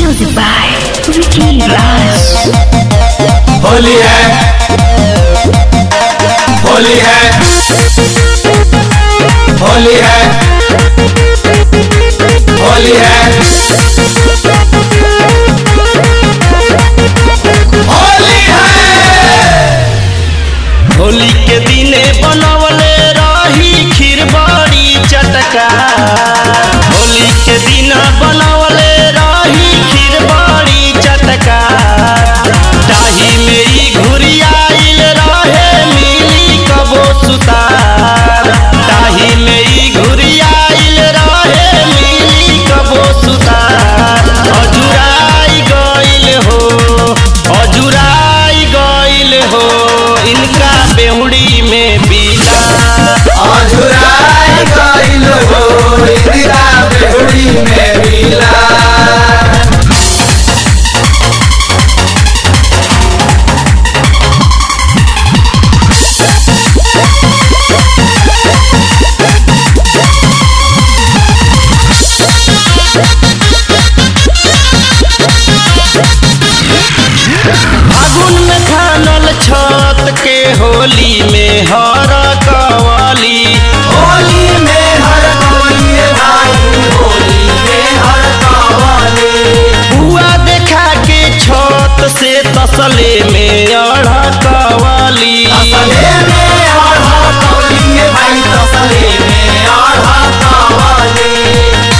Music by Vicky Raj. Holi है होली है होली है होली है होली है होली के दिने बनवले रही खीर बड़ी चटका होली के दिन बनवले रही खीर बड़ी चटका ताही में ई घुरियाइल रहे मिली कबो सुतार ताही में ई घुरियाइल रहे मिली कबो सुतार अजुराई गइल हो अजुराई गइल हो इनका बेहुड़ी में बीला अझुराई गइल हो इंदिरा बेहुड़ी में मिला फागुन में खानल छत के होली में हर कवाली होली में हर कोई भाई होली में हर कवाली बुआ देखा के छत से तसले में अढ़ कवाली तसले में आढ़ा कवली भाई तसले में आढ़ा कवली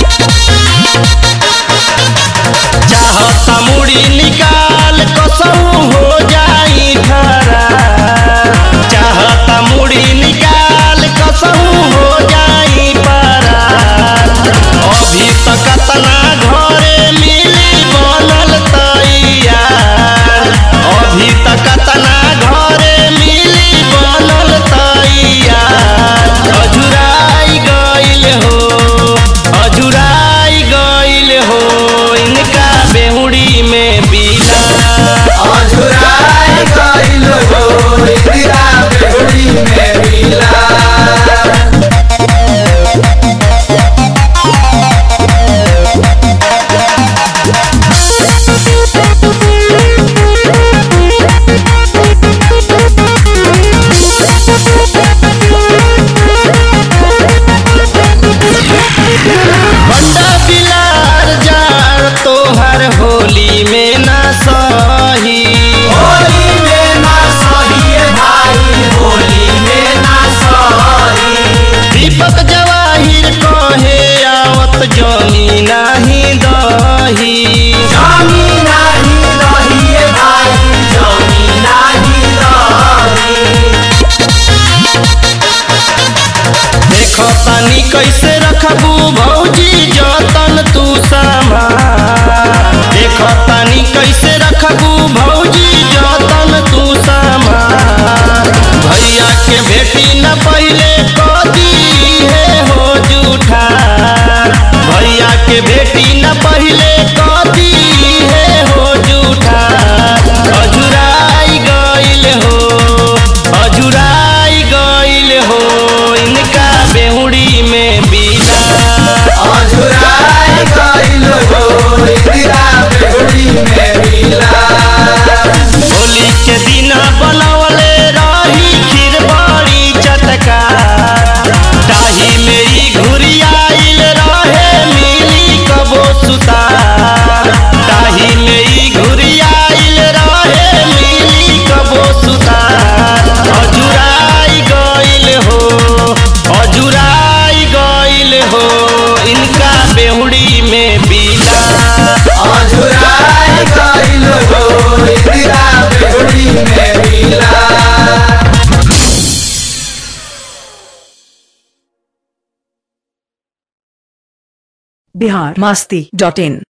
चाहता मुड़ी निकाल कसऊ हो जाई खरा चाहता मुड़ी निकाल कसऊ हो जाई परा अभी तक तना घरे मिली बनल तैयार अभी तक तना घरे मिली बनल तैयार अजुराई गइल हो अजुराई गइल हो इनका बेहुड़ी में बीला अझुराई गइल हो इंदिरा बेहुड़ी में मिला बंडा बिलार जार तोहर होली में ना सही होली में ना सही भाई होली में ना सही दीपक जवाहिर कहे आवत जमी नाही दही जमी नाही रही भाई जमी नाही रही देखो तानी कैसे रखबू भौजी जतन तू सामान देखो तानी कैसे रखबू भौजी जतन तू सामान भैया के बेटी न पहले कदी है हो जूठा भैया के बेटी न पहले कदी है हो जूठा अजुराई गइल हो अजुराई गइल हो इनका बेहुड़ी में बीला अझुराई गइल हो इंदिरा बेहुड़ी में मिला होली के दिन बनवले रही खीर बड़ी चटका ताही में ई घुरियाइल रहे मिली कबो सुतार ताही में ई घुरियाइल रहे मिली कबो सुतार अजुराई गइल हो अजुराई गइल हो इनका बेहुड़ी में बीला अझुराई गइल हो इंदिरा बेहुड़ी में मिला बिहार मस्ती डॉट इन